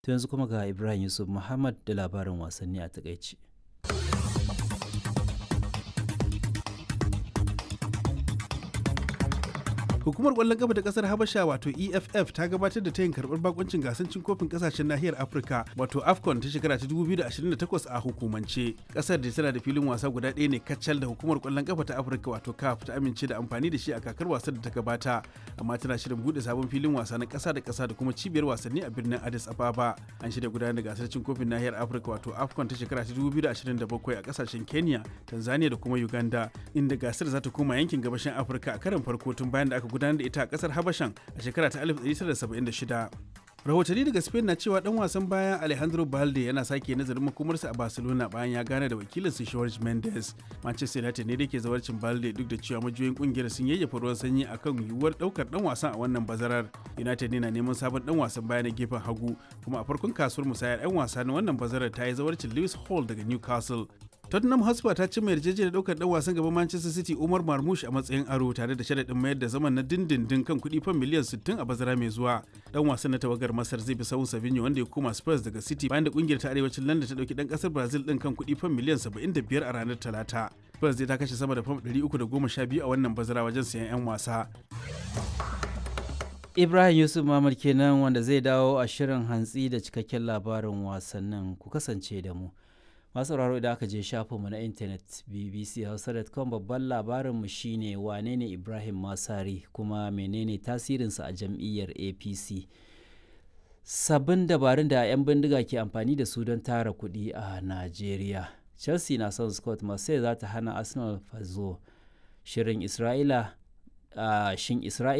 To yanzu kuma ga Ibrahim Yusuf Muhammad da labarin wasanni a takaici. Hukumar ƙwallon ƙafa ta ƙasar Habasha wato EFF ta gabatar da tayin karɓar bakuncin gasar cin kofin ƙasashen nahiyar Afirka wato AFCON ta shekara ta 2028 a hukumance. Ƙasar da tana da filin wasa guda ɗaya ne kacal da hukumar ƙwallon ƙafa ta Afirka wato CAF ta amince da amfani da shi a kakar wasan da ta gabata amma tana shirin buɗe sabon filin wasa na ƙasa da ƙasa da kuma cibiyar wasanni a birnin Addis Ababa. An shirya gudanar da gasar cin kofin nahiyar Afirka wato AFCON ta shekara ta 2027 a ƙasashen Kenya, Tanzania da kuma Uganda inda gasar za ta koma yankin gabashin Afirka a karon farko tun bayan da aka gudanar da ita a kasar habashan a shekara ta 1976 rahotanni daga spain na cewa dan wasan baya alejandro balde yana sake nazarin makomarsa a barcelona bayan ya gane da wakilin su george mendes manchester united ne da ke zawarcin balde duk da cewa majiyoyin kungiyar sun yayyafa ruwan sanyi akan yiwuwar daukar dan wasan a wannan bazarar united ne na neman sabon dan wasan baya na gefen hagu kuma a farkon kasuwar musayar 'yan wasa na wannan bazarar ta yi zawarcin lewis hall daga newcastle Tottenham Hotspur ta cimma yarjejeniyar daukar dan wasan gaban Manchester City Umar Marmoush a matsayin aro tare da sharaɗin mayar da zaman na dindindin kan kuɗi fan miliyan 60 a bazara mai zuwa. Dan wasan na tawagar Masar zai bi sahun Savinho wanda ya koma Spurs daga City bayan da kungiyar ta arewacin London ta dauki dan kasar Brazil din kan kuɗi fan miliyan 75 a ranar Talata. Spurs zai ta kashe sama da fam 312 a wannan bazara wajen sayan 'yan wasa. Ibrahim Yusuf Mamad kenan wanda zai dawo a shirin hantsi da cikakken labarin wasannin ku kasance da mu. masu sauraro idan aka je shafinmu na intanet bbchausa.com babban labarinmu shine wane ne ibrahim masari kuma menene tasirinsa a jam'iyyar apc sabbin dabarun da 'yan bindiga ke amfani da su don tara kuɗi a najeriya chelsea na son scott marseille za ta hana arsenal fazo shirin isra'ila shin isra'ila